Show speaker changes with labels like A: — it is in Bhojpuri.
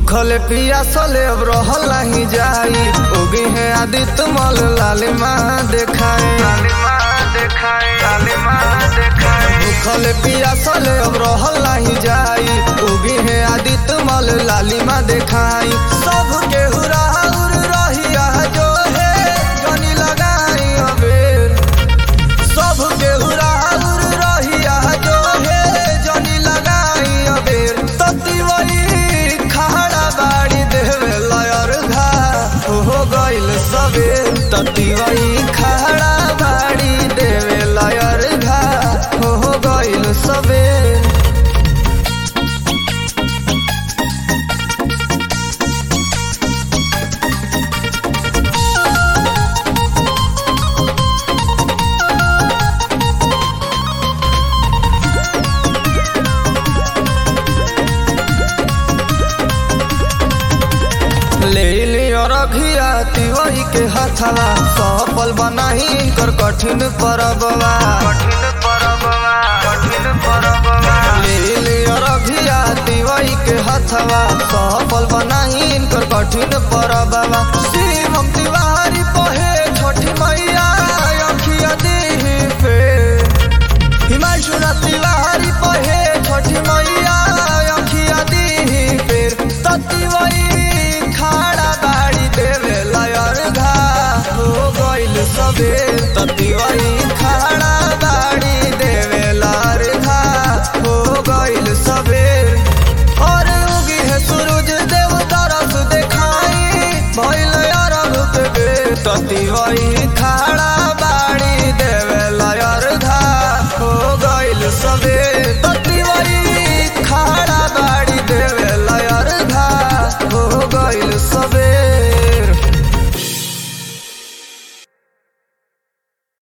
A: भूखल पियासले अब रहल नहीं जाई उगी है आदित्य मल लालिमा देखाए लालिमा देखाए लालिमा देखाए भूखल पियासले अब रहल नहीं जाई उगी है आदित्य मल लालिमा देखाई सब के हुराउर रहिया जो है जनी लगाई अबेर सब के हुराउर रहिया जो है जनी लगाई अबेर तती वही खड़ा बाड़ी देवे लयर घा हो गइल सबे तती वही खड़ा बाड़ी देवे लयर घा हो गइल सबे ले लियो रघिया तिवही के हथवा सफल बनाही कर कठिन परबवा कठिन परबवा कठिन परबवा ले लियो रघिया तिवही के हथवा सफल बनाही कर कठिन परबवा शिवम तिवारी पहे छोटी मैया अखिया दीही पे हिमांशु तिवारी पहे छोटी मैया अखिया दीही पेर तती वही खाड़ा बाड़ी देवे लयर घा हो गइल सबे तती वही खाड़ा बाड़ी देवे लयर घा हो गइल सबे और उगी है सूरज देव तरस देखाई भइल अरब देवे तती वही खाड़ा बाड़ी देवे लयर घा हो गइल सबे तती वही खाड़ा बाड़ी देवे लयर घा हो गइल सबे